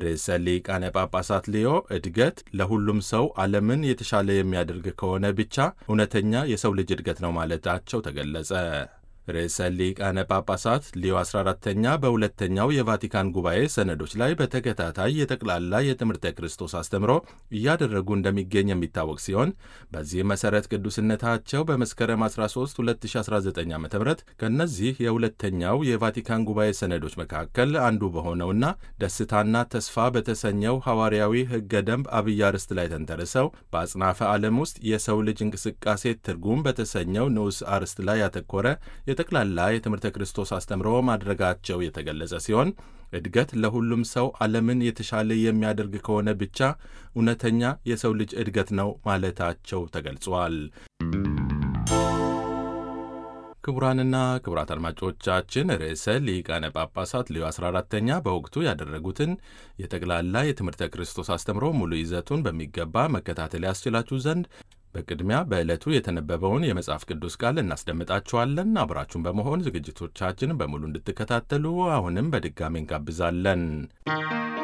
ርዕሰ ሊቃነ ጳጳሳት ሊዮ እድገት ለሁሉም ሰው ዓለምን የተሻለ የሚያደርግ ከሆነ ብቻ እውነተኛ የሰው ልጅ እድገት ነው ማለታቸው ተገለጸ። ርዕሰ ሊቃነ ጳጳሳት ሊዮ 14ተኛ በሁለተኛው የቫቲካን ጉባኤ ሰነዶች ላይ በተከታታይ የጠቅላላ የትምህርተ ክርስቶስ አስተምሮ እያደረጉ እንደሚገኝ የሚታወቅ ሲሆን በዚህ መሠረት ቅዱስነታቸው በመስከረም 13 2019 ዓ ም ከእነዚህ የሁለተኛው የቫቲካን ጉባኤ ሰነዶች መካከል አንዱ በሆነውና ደስታና ተስፋ በተሰኘው ሐዋርያዊ ሕገ ደንብ አብይ አርዕስት ላይ ተንተርሰው በአጽናፈ ዓለም ውስጥ የሰው ልጅ እንቅስቃሴ ትርጉም በተሰኘው ንዑስ አርዕስት ላይ ያተኮረ የጠቅላላ የትምህርተ ክርስቶስ አስተምሮ ማድረጋቸው የተገለጸ ሲሆን እድገት ለሁሉም ሰው ዓለምን የተሻለ የሚያደርግ ከሆነ ብቻ እውነተኛ የሰው ልጅ እድገት ነው ማለታቸው ተገልጿል። ክቡራንና ክቡራት አድማጮቻችን ርዕሰ ሊቃነ ጳጳሳት ሌዮ 14ተኛ በወቅቱ ያደረጉትን የጠቅላላ የትምህርተ ክርስቶስ አስተምሮ ሙሉ ይዘቱን በሚገባ መከታተል ያስችላችሁ ዘንድ በቅድሚያ በዕለቱ የተነበበውን የመጽሐፍ ቅዱስ ቃል እናስደምጣችኋለን። አብራችሁን በመሆን ዝግጅቶቻችንን በሙሉ እንድትከታተሉ አሁንም በድጋሚ እንጋብዛለን።